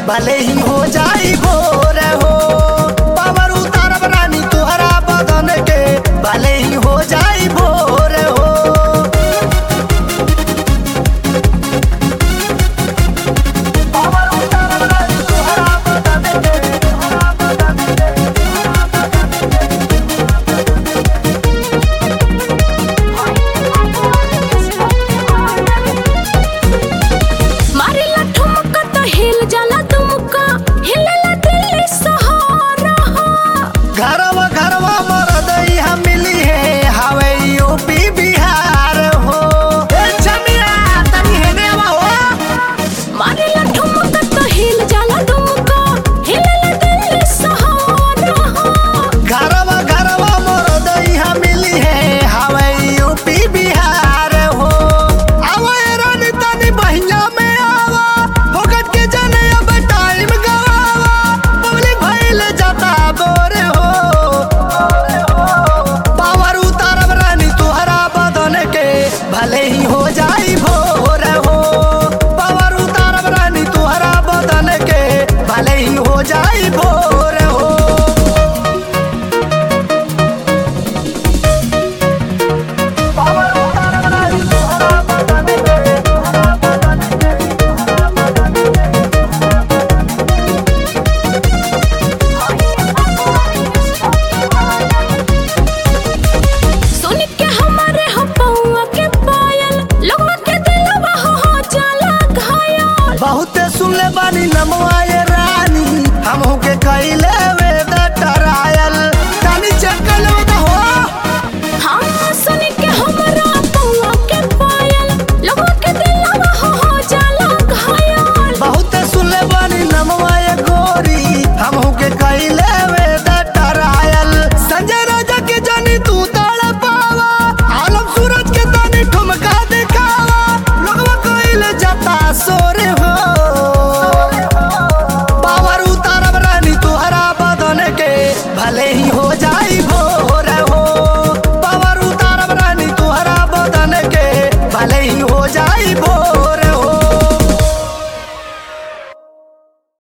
भले ही हो जाई भोर हो पावर उतारब रानी तोहरा बदन के भले ही हो जाई भोर हो पावर उतारब रानी तोहरा बदन के तोहरा बदन के तोहरा बदन के मारेला ठुमका तो हिल जाला तुमका हिलेला दिल सहारा घरवा घरवा मरद यहाँ मिली है हवे यूपी बिहार हो ए छमिया तनी हेने आवा हो मारेला ठुमका तो हिल जाला तुमका हिलेला दिल सहारा घरवा घरवा मरद यहाँ मिली है हवे यूपी बिहार हो आवा ए रानी तनी बहिया में आवा होगट के जने अब टाइम गवावा पब्लिक भइल जाता बोरे हो पावर उतारब रानी तोहरा बदन के भले ही हो जाई भोर हो पावर उतारब रानी तोहरा बदन के भले ही हो जाई भोर हो पावर उतारब रानी तोहरा बदन के तोहरा बदन के तोहरा बदन के सुन के हमारे हो पौआ के पायल लोगवा के दिलवा हो हो जाला घायल बहुते सुनले बानी नमवाए रानी हमहू के कैले वेद टरायल तानी चकल हो हाँ सुन के हमारा पौआ के पायल लोगवा के दिलवा हो हो जाला घायल बहुते सुनले बानी नमवाए गोरी हमहू के कैले वेद टरायल संजय राजा के जानी तू ताड़ पावा आलम सूरज के तानी ठुमका दिखावा लोगवा कैले जाता सोरे हो पावर उतारब रानी तोहरा बदन के भले ही हो